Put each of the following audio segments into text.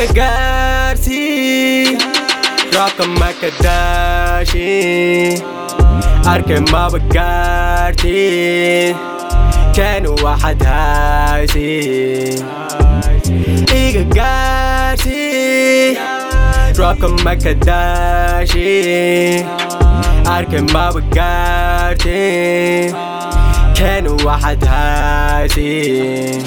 gaarsii roobka makadaashin arkay maba gaartin keenu waxaad haysin iga gaarsii roobka makadaashin arkay maba gaartin keenu waxaad haysin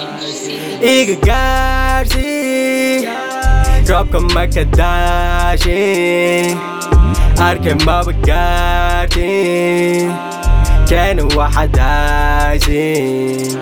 iga gaarsii roobka makadaashin arkay maba gaartin keenu waxaad haysin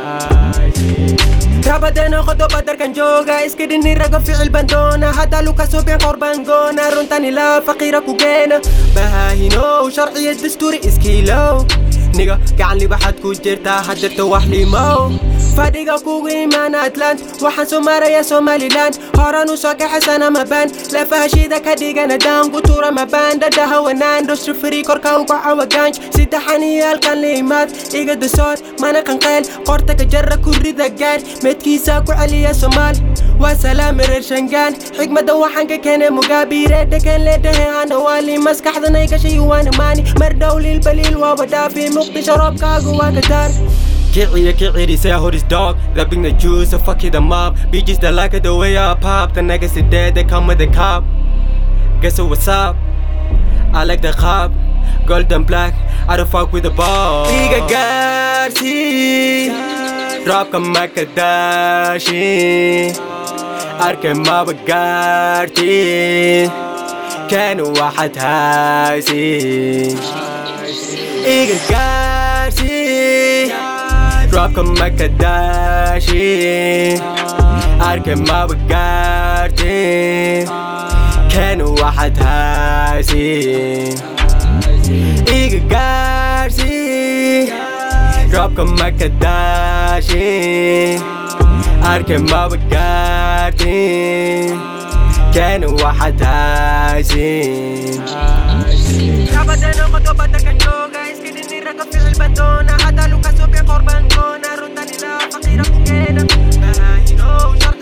rabadeno qodoba darkan jooga iska dhini raga ficil baan doona hadda luka subin qor baan goona runtan ilaa faqiira ku geena bahaahinow sharciya dastuuri iskiilow niga gacan libaxad ku jirtaa hadirta wax limow fadhiga kugu imaan atlant waxaan soo maraya somaliland horan u soo kaxasana mabaan lafahashida ka dhigana daangu tuura mabaan dhadhaha wanaan dhosrifiri korka uga cawaganj saddexan iyo halkan la imaad iga dasoor mana qanqeel qorta ka jara ku rida gaar medkiisa ku celiya somaal waa salaam reer shangaan xigmadda waxaan ka keenay mugaabiire dhakeen leedhahe ana waali maskaxdanay gashay waana maani mar dhow liilbaliil waaba dhaafi muqdisho roobkaagu waa ka daar Kiciya kiciri say hold his dog Rapping the juice so fuck it the mob Bitches that like it the way I pop The niggas is dead they come with the cop Guess what's up I like the cop Golden black I don't fuck with the ball Iga garsi Roobka makadashi Arkay maba gaartin Keenu waxaad haysin Iga garsi roobka makadaashin arkay maba gaartin keenu waxaad haysin iga gaarsii roobka makadaashin arkay maba gaartin keenu waxaad haysin rabadeno qodoba darkan jooga iska dhini raga ficil baan doona hadda luka subin qor baan goona runtan ilaa faqiira ku geena bahaahinow